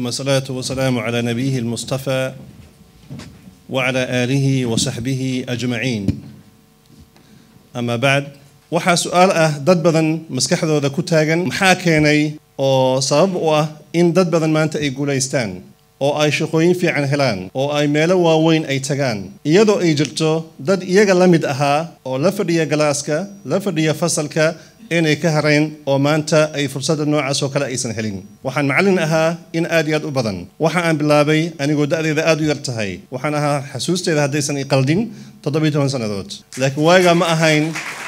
ثم الصلاة والسلام على نبيه المصطفى وعلى آله وصحبه أجمعين أما بعد waxaa su-aal ah dad badan maskaxdooda ku taagan maxaa keenay oo sabab u ah in dad badan maanta ay guulaystaan oo ay shaqooyin fiican helaan oo ay meelo waaweyn ay tagaan iyadoo ay jirto dad iyaga la mid ahaa oo la fadhiya galaaska la fadhiya fasalka inay ka hareen oo maanta ay fursadda noocaas oo kale aysan helin waxaan macallin ahaa in aad iyo aad u badan waxa aan bilaabay anigoo da'deeda aad u yar tahay waxaan ahaa xasuusteeda haddaysan iqaldin toddobiyo toban sannadood laakiin waagaa ma ahayn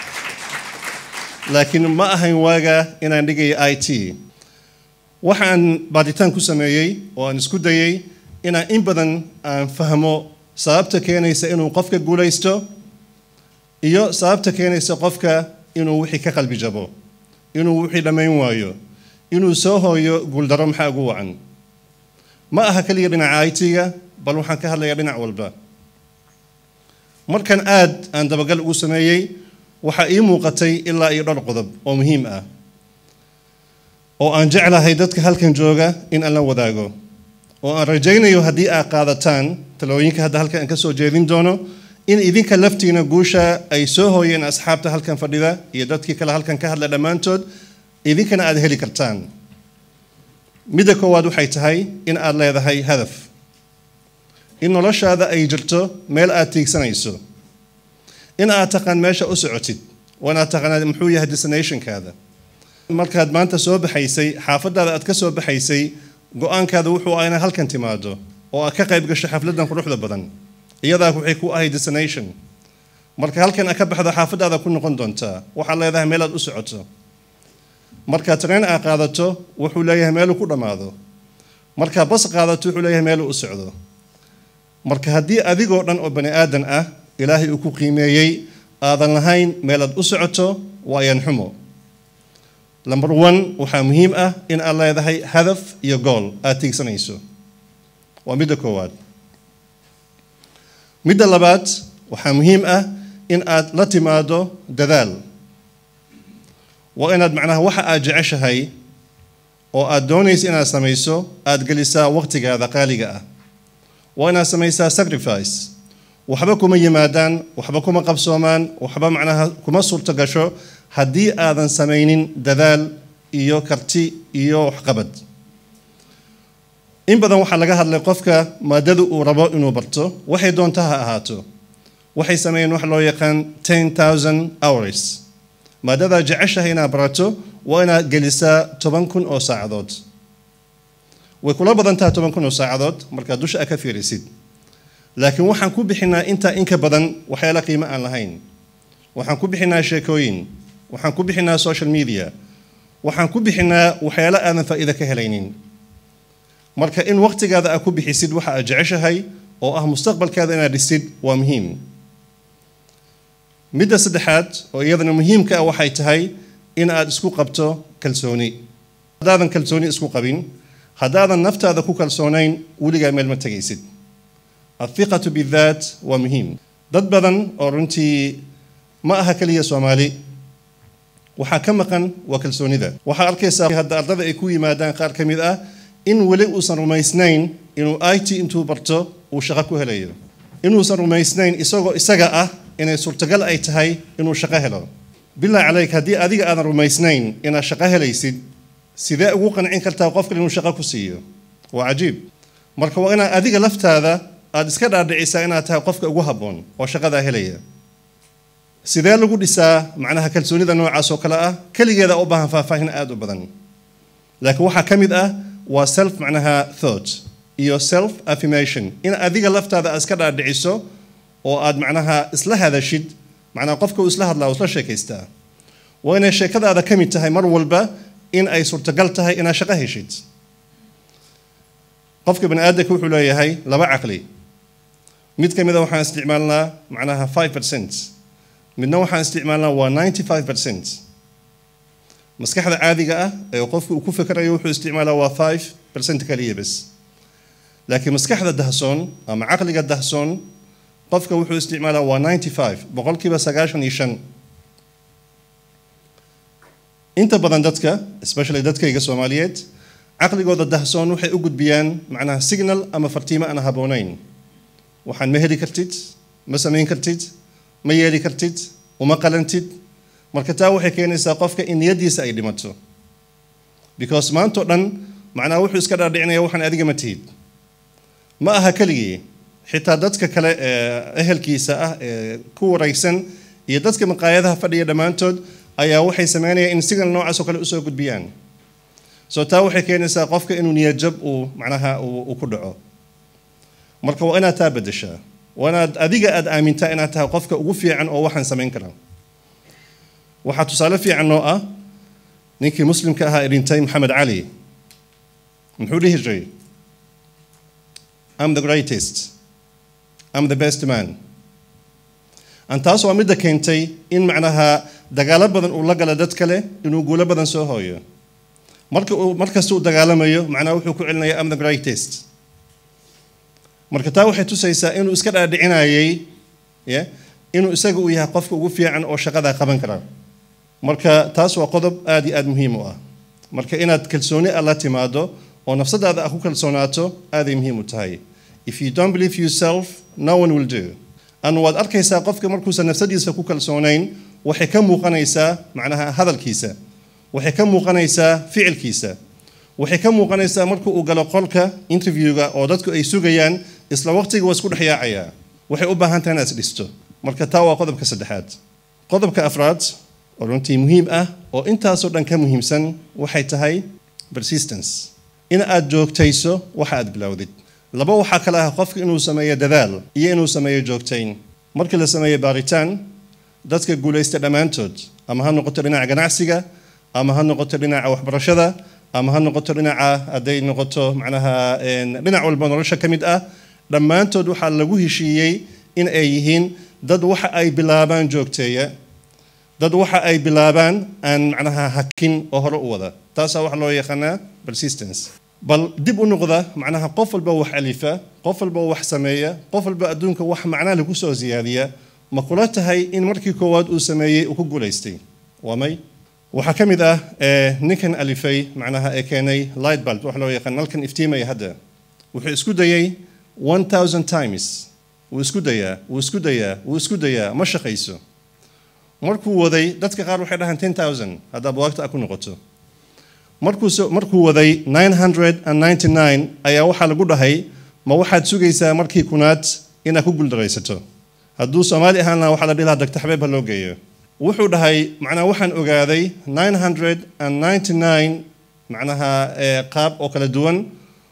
laakiin ma ahayn waaga inaan dhigaya i t waxaan baaditaan ku sameeyey oo aan isku dayey inaan in badan aan fahmo sababta keenaysa inuu qofka guulaysto iyo sababta keenaysa qofka inuu wixii ka qalbi jabo inuu wixii dhammayn waayo inuu soo hooyo guuldaro maxaa ugu wacan ma aha keliya dhinaca i t-ga bal waxaan ka hadlayaa dhinac walba markan aad aan dabagal ugu sameeyey waxaa ii muuqatay ilaa iyo dhowr qodob oo muhiim ah oo aan jeclahay dadka halkan jooga in aan la wadaago oo aan rajaynayo haddii aad qaadataan talooyinka hadda halkan aan ka soo jeedin doono in idinka laftiina guusha ay soo hooyeen asxaabta halkan fadhida iyo dadkii kale halkan ka hadla dhammaantood idinkana aad heli kartaan midda koowaad waxay tahay in aad leedahay hadaf in noloshaada ay jirto meel aad tiigsanayso in aad taqaan meesha u socotid waa inaad taqaanaa muxuu yahay destinationkaada markaad maanta soo baxaysay xaafadaada aad ka soo baxaysay go-aankaada wuxuu ah inaad halkan timaado oo aad ka qayb gasho xafladan quruxda badan iyadaa waxay ku ahay destination marka halkan aad ka baxdo xaafadaada ku noqon doontaa waxaad leedahay meel aad u socoto markaad tareen aad qaadato wuxuu leeyahay meeluu ku dhammaado markaad bas qaadato wuxuu leeyahay meeluu u socdo marka haddii adigoo dhan oo bani aadan ah ilaahay uu ku qiimeeyey aadan lahayn meelaad u socoto waa ayaan xumo number one waxaa muhiim ah in aad leedahay hadaf iyo gool aad tiigsanayso waa midda koowaad midda labaad waxaa muhiim ah in aad la timaado dadaal waa inaad macnaha waxa aad jeceshahay oo aad doonaysa inaad samayso aad gelisaa waqtigaada qaaliga ah waa inaad samaysaa sacrifice waxba kuma yimaadaan waxba kuma qabsoomaan waxba macnaha kuma suurto gasho haddii aadan samaynin dadaal iyo karti iyo waxqabad in badan waxaa laga hadlay qofka maadada uu rabo inuu barto waxay doonta ha ahaato waxay sameeyeen wax loo yaqaan ten thousand hours maadadaa jeceshahay inaad barato waa inaad gelisaa toban kun oo saacadood way kula badan tahay toban kun oo saacadood markaad dusha a ka fiirisid laakiin waxaan ku bixinaa intaa inka badan waxyaala qiimo aan lahayn waxaan ku bixinaa sheekooyin waxaan ku bixinaa social media waxaan ku bixinaa waxyaalo aadan faa'iida ka helaynin marka in waqtigaada aad ku bixisid waxa aad jeceshahay oo ah mustaqbalkaada inaad dhisid waa muhiim midda saddexaad oo iyadana muhiimka ah waxay tahay in aad isku qabto kalsooni haddaadan kalsooni isku qabin haddaadan naftaada ku kalsoonayn weligaa meel ma tegaysid athiqatu bidaat waa muhiim dad badan oo runtii ma aha keliya soomaali waxaa ka maqan waa kalsoonida waxaa arkaysaa hadda ardada ay ku yimaadaan qaar ka mid ah in weli uusan rumaysnayn inuu i t intuu barto uu shaqo ku helayo inuusan rumaysnayn isagoo isaga ah inay suurtagal ay tahay inuu shaqo helo bilaa calayk haddii adiga aadan rumaysnayn inaad shaqo helaysid sidee ugu qancin kartaa qofkan inuu shaqo ku siiyo waa cajiib marka waa inaad adiga laftaada aada iska dhaadhicisaa inaad tahay qofka ugu habboon oo shaqadaa helaya sidee lagu dhisaa macnaha kalsoonida noocaas oo kale ah keligeeda u baahan faahfaahin aada u badan laakiin waxaa ka mid ah waa self macnaha thought iyo self affirmation in adiga laftaada aad iska dhaadhiciso oo aad macnaha isla hadashid macnaha qofka uu isla hadlaa isla sheekaystaa waa inay sheekadaada ka mid tahay mar walba in ay suurtagal tahay inaad shaqo heshid qofka bani aadamka wuxuu leeyahay laba caqli mid ka mida waxaan isticmaalnaa macnaha five percent midna waxaan isticmaalnaa waa ninety five percent maskaxda caadiga ah ee qofku uu ku fikerayo wuxuu isticmaalaa waa five percent kaliya bes laakiin maskaxda dahsoon ama caqliga dahsoon qofka wuxuu isticmaalaa waa ninety five boqolkiiba sagaashan iyo shan inta badan dadka especially dadkayga soomaaliyeed caqligooda dahsoon waxay u gudbiyaan macnaha signal ama fartiimo aan haboonayn waxaan ma heli kartid ma samayn kartid ma yeeli kartid uma qalantid marka taa waxay keenaysaa qofka in niyadiisa ay dhimato because maantao dhan macnaha wuxuu iska dhaadhicinaya waxaan adiga ma tihid ma aha keligii xitaa dadka kale ee ehelkiisa ah ee ku waraysan iyo dadka maqaayadaha fadhiya dhammaantood ayaa waxay sameynayaan in signal noocaas oo kale usoo gudbiyaan so taa waxay keenaysaa qofka inuu niyadjab uu macnaha uu ku dhaco marka waa inaad taa bedeshaa waa inaad adiga aad aamintaa inaad tahay qofka ugu fiican oo waxaan samayn kara waxaa tusaale fiican noo ah ninkii muslimka ahaa ee dhintay maxamed cali muxuu dhihi jiray I'm the greatest I'm the best man an taas waa midda keentay in macnaha dagaalo badan uu la gala dad kale inuu guulo badan soo hooyo marka uu markasta uu dagaalamayo macnaha wuxuu ku celinaya I'm the greatest marka taa waxay tusaysaa inuu iska dhaadhicinayay ya inuu isaga uu yahay qofka ugu fiican oo shaqadaa qaban kara marka taas waa qodob aad iyo aad muhiim u ah marka inaad kalsooni alla timaado oo nafsadaada ah ku kalsoonaato aaday muhiim u tahay if you don't believe yourself no one will do an waad arkaysaa qofka markuusan nafsadiisa ku kalsoonayn waxay ka muuqanaysaa macnaha hadalkiisa waxay ka muuqanaysaa ficilkiisa waxay ka muuqanaysaa marka uu galo qolka interviewga oo dadku ay sugayaan isla waqtiga waa isku dhex yaacayaa waxay u baahan tahay inaad isdhisto marka taa waa qodobka saddexaad qodobka afraad oo runtii muhiim ah oo intaasoo dhan ka muhiimsan waxay tahay persistence in aad joogtayso waxa aad bilowdid laba waxaa kale ah qofka inuu sameeyo dadaal iyo inuu sameeyo joogtayn markii la sameeyo baaritaan dadka guulaysta dhammaantood ama ha noqoto dhinaca ganacsiga ama ha noqoto dhinaca waxbarashada ama ha noqoto dhinaca hadday noqoto macnaha dhinac walba nolosha ka mid ah dhammaantood waxaa lagu heshiiyey in ay yihiin dad waxa ay bilaabaan joogteeya dad waxa ay bilaabaan aan macnaha hakin oo hore u wada taasaa waxa loo yaqaanaa persistence bal dib u noqda macnaha qof walba wax alifa qof walba wax sameeya qof walba adduunka wax macnaha lagu soo siyaadiya ma kula tahay in markii koowaad uu sameeyey uu ku guulaystay waa may waxaa ka mid ah ninkan alifay macnaha ee keenay light bulb wax loo yaqaan nalkan iftiimaya hadda wuxuu isku dayay one thousand times wuu isku dayaa wuu isku dayaa wuu isku dayaa ma shaqayso markuu waday dadka qaar waxay dhahaan ten thousand haddaa buwaagta a ku noqoto markuu markuu waday nine hundred and ninety nine ayaa waxaa lagu dhahay ma waxaad sugaysaa markii kunaad inaad ku guuldaraysato hadduu soomaali ahaan lahaa waxaa la dhihi lahaa dagta xabeeb ha loo geeyo wuxuu dhahay macnaha waxaan ogaaday nine hundred and ninety nine macnaha qaab oo kala duwan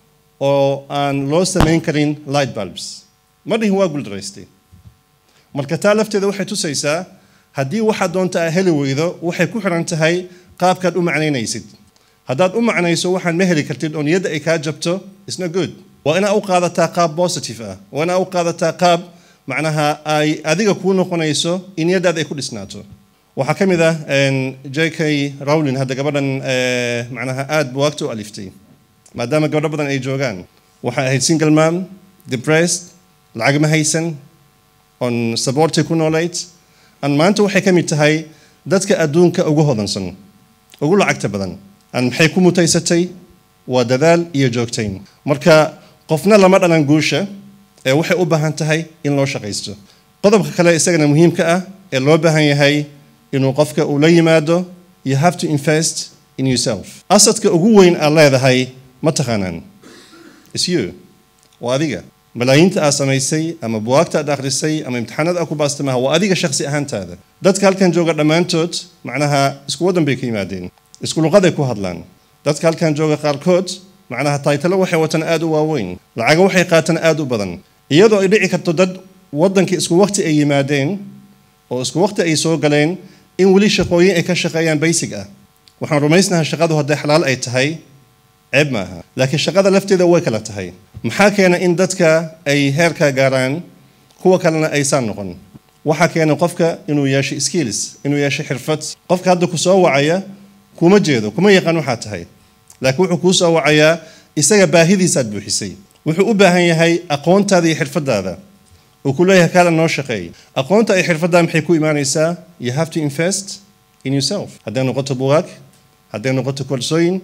oo aan loo samayn karin light bulbs ma dhihin waa guuldaraystay marka taa lafteeda waxay tusaysaa haddii waxaad doonta aa heli weydo waxay ku xiran tahay qaabkaad u macnaynaysid haddaad u macnayso waxaan ma heli kartid oo niyadda ay kaa jabto isna good waa inaa u qaadataa qaab positive ah waa inaa u qaadataa qaab macnaha ay adiga kuu noqonayso in niyaddaada ay ku dhisnaato waxaa ka mid ah j k rowlin hadda gabadhan macnaha aad buwaagta u aliftay maadaama gabdho badan ay joogaan waxay ahayd single mom depressed lacag ma haysan on saboortay ku noolayd an maanta waxay ka mid tahay dadka adduunka ugu hodansan ugu lacagta badan an maxay ku mutaysatay waa dadaal iyo joogtayn marka qofna lama dhalan guusha ee waxay u baahan tahay in loo shaqaysto qodobka kale isagana muhiimka ah ee loo baahan yahay inuu qofka uu la yimaado you have to invest in yourself asadka ugu weyn aad leedahay ma taqaanaan is you waa adiga malaayiinta aad samaysay ama buwaagta aad akhrisay ama imtixaanada aad ku baasta maaha waa adiga shakhsi ahaantaada dadka halkan jooga dhammaantood macnaha isku waddan bay ka yimaadeen isku luqaday ku hadlaan dadka halkan jooga qaarkood macnaha taytalo waxay wataan aad u waaweyn lacago waxay qaataan aad u badan iyadoo ay dhici karto dad waddanka isku waqti ay yimaadeen oo isku waqti ay soo galeen in weli shaqooyin ay ka shaqeeyaan basic ah waxaan rumaysnahay shaqadu hadday xalaal ay tahay ceeb maaha laakiin shaqada lafteeda way kala tahay maxaa keena in dadka ay heerka gaaraan kuwa kalena aysaan noqon waxaa keena qofka inuu yeesho skills inuu yeesho xirfad qofka hadda ku soo wacaya kuma jeedo kuma yaqaan waxaa tahay laakiin wuxuu kuu soo wacayaa isaga baahidiisaad buuxisay wuxuu u baahan yahay aqoontaada iyo xirfadaada uu ku leeyahay kaala noo shaqeey aqoonta iyo xirfaddaa maxay ku imaanaysaa you have to invest in yourself hadday noqoto bugaag hadday noqoto korsooyin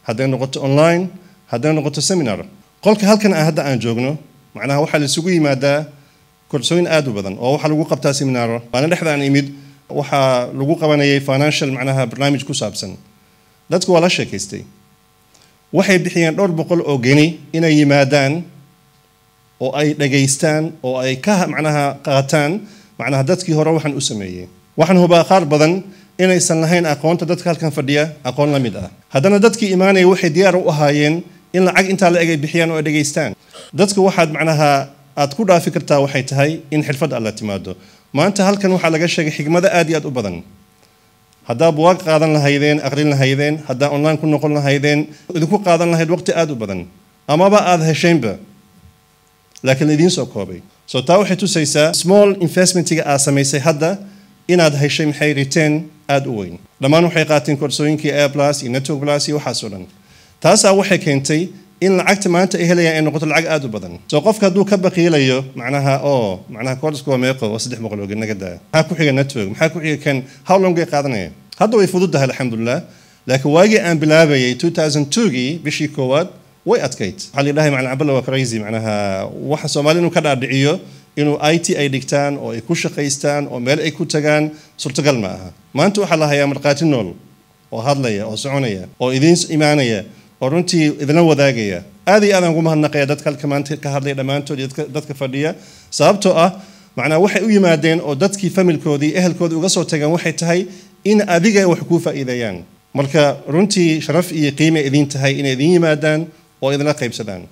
hadday noqoto online hadday noqoto seminar qolka halkan ah hadda aan joogno macnaha waxaa la isugu yimaadaa korsooyin aad u badan oo waxaa lagu qabtaa seminaaro maalin dhexda aan imid waxaa lagu qabanayay financial macnaha barnaamij ku saabsan dadku waa la sheekaystay waxay bixiyeen dhowr boqol oo geni inay yimaadaan oo ay dhageystaan oo ay ka macnaha qaataan macnaha dadkii hore waxaan u sameeyey waxaan hubaa qaar badan inaysan lahayn aqoonta dadka halkan fadhiya aqoon la mid ah haddana dadkii imaanaya waxay diyaar u ahaayeen in lacag intaa la eg ay bixiyaan oo ay dhageystaan dadka waxaad macnaha aad ku dhaafi kartaa waxay tahay in xirfad alla timaado maanta halkan waxaa laga sheegay xigmado aad iyo aad u badan haddaa buwaag qaadan lahaydeen aqrin lahaydeen haddaa online ku noqon lahaydeen idinku qaadan lahayd waqti aad u badan amaba aad heshaynba laakiin idiin soo koobay so taa waxay tusaysaa small investmentiga aad samaysay hadda inaad heshay maxay return aad u weyn dhammaan waxay qaateen koorsooyinkii air plus iyo network plus iyo waxaas oo dhan taasaa waxay keentay in lacagta maanta ay helayaan ay noqoto lacag aad u badan soo qofka hadduu ka baqiilayo macnaha oo macnaha koorsku waa meeqo waa saddex boqol oo naga daa maxaa ku xiga network maxaa ku xiga kan how long ay qaadanaya hadda way fududahay alxamdulilah laakiin waagii aan bilaabayay 2002gii bishii koowaad way adkayd waxaa la yidhahay macna caballa waa crazy macnaha waxa soomaali inuu ka dhaadhiciyo inuu i t ay dhigtaan oo ay ku shaqaystaan oo meel ay ku tagaan suurtagal ma aha maanta waxaa la hayaa markhaati nool oo hadlaya oo soconaya oo idiin imaanaya oo runtii idinla wadaagaya aad iyo aadaan ugu mahadnaqaya dadka halka maanta ka hadlaya dhammaantood iyo dadka fadhiya sababtoo ah macnaa waxay u yimaadeen oo dadkii familkoodii ehelkoodii uga soo tageen waxay tahay in adiga wax kuu faa'iideeyaan marka runtii sharaf iyo qiime idiin tahay inay idin yimaadaan oo idinla qaybsadaan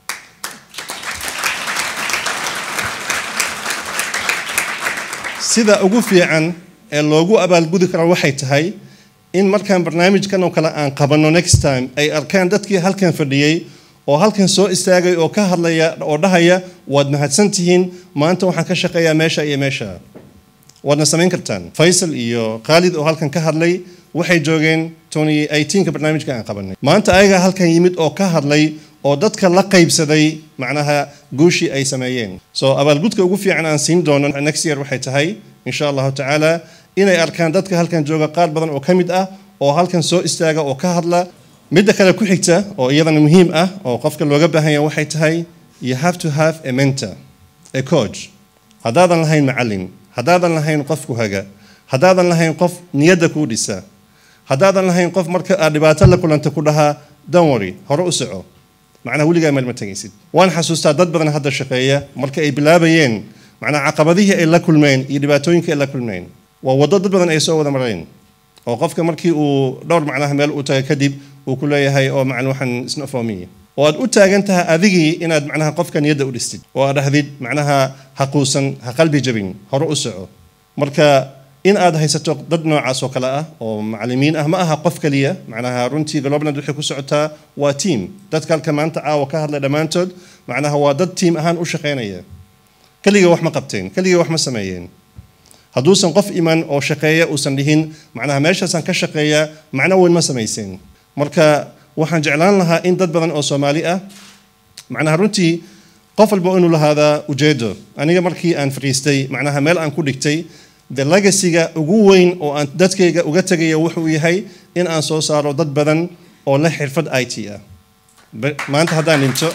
sida ugu fiican ee loogu abaalgudi karo waxay tahay in markaan barnaamijkan oo kale aan qabanno next time ay arkaan dadkii halkan fadhiyey oo halkan soo istaagay oo ka hadlaya oo dhahaya waad mahadsan tihiin maanta waxaan ka shaqeeyaa meesha iyo meesha waadna samayn kartaan faysal iyo khaalid oo halkan ka hadlay waxay joogeen tony ka barnaamijka aan qabanay maanta ayaga halkan yimid oo ka hadlay oo dadka la qaybsaday macnaha guushii ay sameeyeen so abaalgudka ugu fiican aan siin doono next year waxay tahay insha allahu tacaala inay arkaan dadka halkan jooga qaar badan oo ka mid ah oo halkan soo istaaga oo ka hadla midda kale ku xigta oo iyadana muhiim ah oo qofka looga baahan yahay waxay tahay you have to have a mentor a coach haddaadan lahayn macallin haddaadan lahayn qof ku haga haddaadan lahayn qof niyadda kuu dhisa haddaadan lahayn qof marka aad dhibaato la kulanta ku dhahaa donwory hore u soco macnaha weligaa meel ma tegaysid waan xasuustaa dad badan hadda shaqeeya marka ay bilaabayeen macnaha caqabadihii ay la kulmeen iyo dhibaatooyinkii ay la kulmeen waa waddo dad badan ay soo wada mareen oo qofka markii uu dhowr macnaha meel u taga kadib uu ku leeyahay oo macna waxaan isna foomiye oo aad u taagan tahay adigii inaad macnaha qofka niyadda u dhistid oo aad dhahdid macnaha ha quusan ha qalbi jabin hore u soco marka in aad haysato dad noocaas oo kale ah oo macalimiin ah ma aha qof keliya macnaha runtii globland waxay ku socotaa waa team dadka halka maanta caawa ka hadlay dhammaantood macnaha waa dad team ahaan u shaqaynaya keliga wax ma qabteen keliga wax ma sameeyeen hadduusan qof iman oo shaqeeya uusan dhihin macnaha meeshaasaan ka shaqeeyaa macno weyn ma samayseen marka waxaan jeclaan lahaa in dad badan oo soomaali ah macnaha runtii qof walba inuu lahaadaa ujeedo aniga markii aan fadhiistay macnaha meel aan ku dhigtay de legacyga ugu weyn oo aan dadkayga uga tegaya wuxuu yahay in aan soo saaro dad badan oo leh xirfad i t ah maanta haddaan dhinto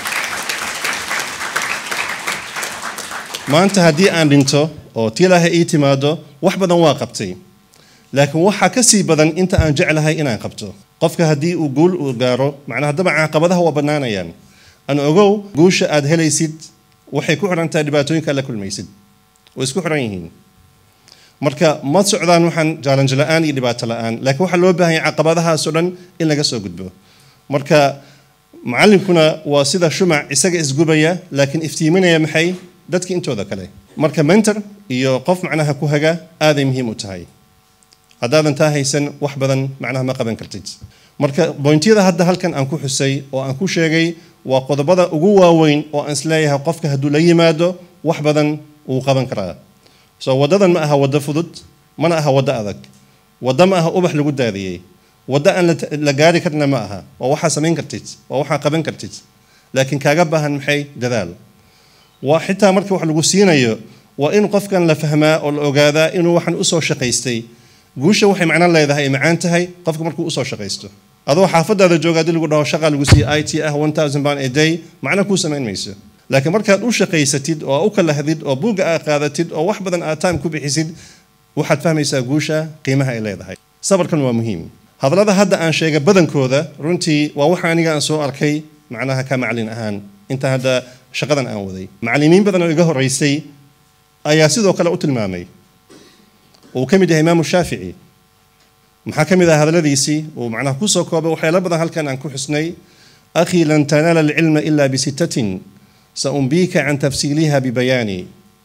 maanta haddii aan dhinto oo tii ilaahay ii timaado wax badan waa qabtay laakiin waxaa ka sii badan inta aan jeclahay inaan qabto qofka haddii uu guul uu gaaro macnaha dabcan caqabadaha waa bannaanayaan an ogow guusha aad helaysid waxay ku xidhan tahay dhibaatooyinka aad la kulmaysid way isku xidhan yihiin marka ma socdaan waxaan jaalanjo la-aan iyo dhibaato la-aan laakiin waxaa loo baahan yahay caqabadahaasoo dhan in laga soo gudbo marka macallinkuna waa sida shumac isaga isgubaya laakiin iftiiminaya maxay dadka intooda kale marka mentor iyo qof macnaha ku haga aaday muhiim u tahay haddaadan taa haysan wax badan macnaha ma qaban kartid marka bointyada hadda halkan aan ku xusay oo aan ku sheegay waa qodobada ugu waaweyn oo aan isleeyahay qofka hadduu la yimaado wax badan wuu qaban karaa so waddadan ma aha waddo fudud mana aha waddo adag waddo ma aha ubax lagu daadiyey waddo aan la gaari karna ma aha waa waxaa samayn kartid waa waxaa qaban kartid laakiin kaaga baahan maxay dadaal waa xitaa marka wax lagu siinayo waa in qofkan la fahmaa oo la ogaadaa inuu waxan usoo shaqaystay guusha waxay macno leedahay ay macaan tahay qofka markuu usoo shaqaysto adoo xaafadaada jooga haddii lagu dhaho shaqa lagu siiya i t ah one thousand pound a day macna kuu samayn mayso laakiin markaad u shaqaysatid oo u kalahdid oo buugga aad qaadatid oo wax badan aad time ku bixisid waxaad fahmaysaa guusha qiimaha ay leedahay sabarkan waa muhiim hadallada hadda aan sheegay badankooda runtii waa waxa aniga aan soo arkay macnaha ka macalin ahaan inta hadda shaqadan aan waday macallimiin badan oo iga horeysay ayaa sidoo kale u tilmaamay uu ka mid yahay imaamu shaafici maxaa ka mid ah hadalladiisii uu macnaha kusoo koobay waxyaalo badan halkan aan ku xusnay akhii lan tanaala alcilma ila bisittatin saumbiika can tafsiiliha bibayaani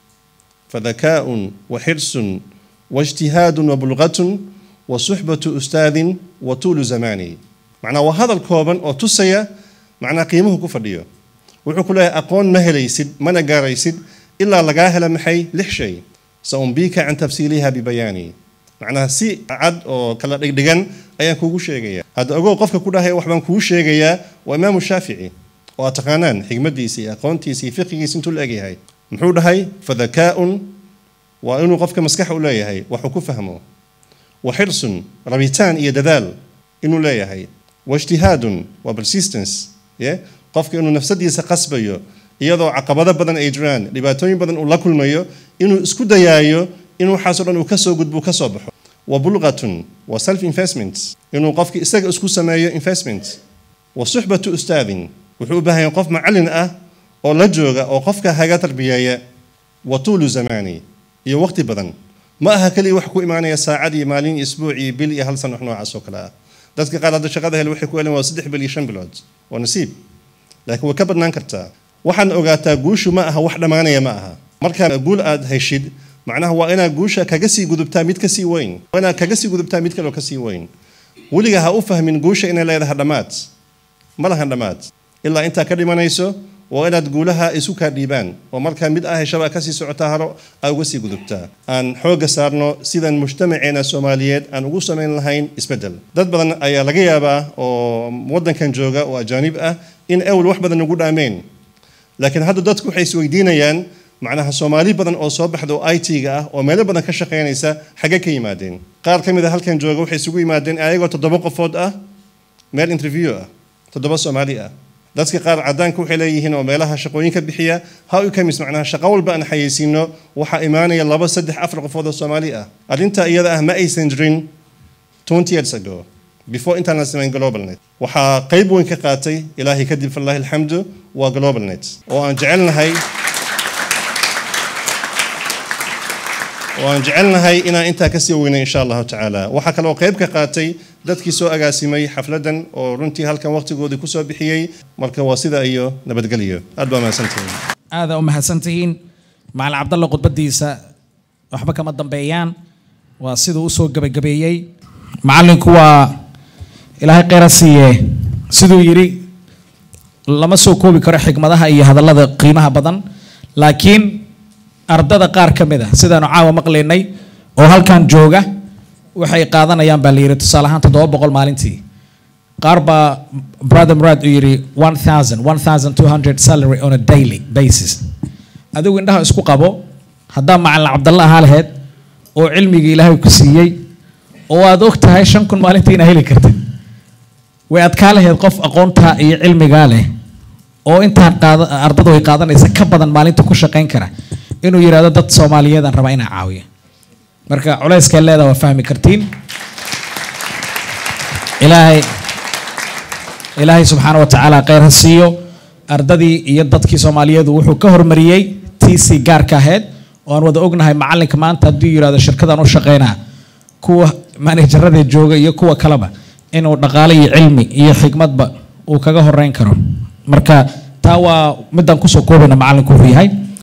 fadakaaء waxirس واجتهاد وبلغة وصحبة أستاذ وطول زمان معناه وهذا الكوبن أو تسيا معناه قيمه كفرديو wuxuu ku leeyahay aqoon ma helaysid mana gaaraysid ilaa lagaa hela maxay lix shay saumbiika can tafsiiliha bibayaani macnaha si cad oo kala dhigdhigan ayaan kuugu sheegaya hadda ogow qofka ku dhahaya waxbaan kugu sheegayaa waa imaamu shaafici oo aad taqaanaan xigmadiisa iyo aqoontiisa iyo fiqigiisa intuu la egyahay muxuu dhahay fadakaaun waa inuu qofka maskax u leeyahay waxuu ku fahmo wa xirsun rabitaan iyo dadaal inuu leeyahay waijtihaadun waa persistence ye qofka inuu nafsadiisa qasbayo iyadoo caqabado badan ay jiraan dhibaatooyin badan uu la kulmayo inuu isku dayaayo in waxaasoo dhan uu kasoo gudbo kasoo baxo wa bulqatun wa self investment inuu qofka isaga isku sameeyo investment wa suxbatu ustaadin wuxuu u baahan yahay qof macallin ah oo la jooga oo qofka haga tarbiyeeya wa tuulu zamaani iyo waqti badan ma aha keliya wax ku imaanaya saacad iyo maalin iyo isbuuc iyo bil iyo hal san wax noocaas oo kale ah dadka qaar hadda shaqada hele waxay ku heleen waa saddex bil iyo shan bilood waa nasiib laakiin way ka badnaan kartaa waxaad ogaataa guushu ma aha wax dhammaanaya ma aha markaa guul aad heshid macnaha waa inaad guusha kaga sii gudubtaa mid kasii weyn waa inaad kaga sii gudubtaa mid kaleo kasii weyn weliga ha u fahmin guusha inay leedahay dhammaad ma lahan dhammaad ilaa intaa ka dhimanayso waa inaad guulaha isu kaa dhiibaan oo markaa mid ah heshaba kasii socotaa haro aa uga sii gudubtaa aan xoogga saarno sidan mujtamaceena soomaaliyeed aan ugu samayn lahayn isbeddel dad badan ayaa laga yaabaa oo waddankan jooga oo ajaanib ah in ewl wax badan ugu dhaameen laakiin hadda dadku waxay isweydiinayaan macnaha soomaali badan oo soo baxda oo i t-ga ah oo meelo badan ka shaqaynaysa xagge ka yimaadeen qaar ka mid a halkan jooga waxay isugu yimaadeen ayagoo toddoba qofood ah meel interview ah toddoba soomaali ah dadka qaar cadaanka waxay leeyihiin oo meelaha shaqooyinka bixiya how you comes macnaha shaqo walba aan xayeysiino waxaa imaanaya laba saddex afar qofood oo soomaali ah arrinta iyada ah ma aysan jirin twenty years ago before intaan la samayn globalnet waxaa qayb weyn ka qaatay ilaahay kadib falahi alxamdu waa globalnet oo aan jecelnahay oo aan jecelnahay inaan intaa kasii weynay insha allahu tacaala waxaa kaloo qayb ka qaatay dadkii soo agaasimay xafladan oo runtii halkan waqtigoodii kusoo bixiyey marka waa sida iyo nabadgelyo aad baa mahadsantihiin aada u mahadsantihiin macalin cabdalla khudbadiisa waxba kama dambeeyaan waa siduu usoo gebagabeeyey macalinku waa ilaahay kheyra siiye siduu yidhi lama soo koobi karo xikmadaha iyo hadallada qiimaha badan laakiin ardada qaar ka mid a sidaanu caawa maqlaynay oo halkan jooga waxay qaadanayaan baa la yidhi tusaale ahaan toddoba boqol maalintii qaar baa brother murad uu yidhi one thousand one thousand two hundred salary on a daily basis adigu indhaha isku qabo haddaa macalin cabdalla ahaa laheyd oo cilmigii ilaahay ku siiyey oo aad og tahay shan kun maalintii inaa heli kartid way adkaa laheyd qof aqoontaa iyo cilmigaa leh oo intaan qaada ardadu ay qaadanaysa ka badan maalinta ku shaqayn kara inuu yidhahdo dad soomaaliyeedaan rabaa inaa caawiya marka culayskee leedaa waa fahmi kartiin ilaahay ilaahay subxaana wa tacaala kheyr ha siiyo ardadii iyo dadkii soomaaliyeedu wuxuu ka hormariyey tiisii gaarka ahayd oo aan wada ognahay macalinka maanta hadduu yidhahdo shirkadan u shaqaynaa kuwa manejarada jooga iyo kuwa kaleba inuu dhaqaale iyo cilmi iyo xikmadba uu kaga horeyn karo marka taa waa midaan kusoo koobayna macalinku wuxuu yahay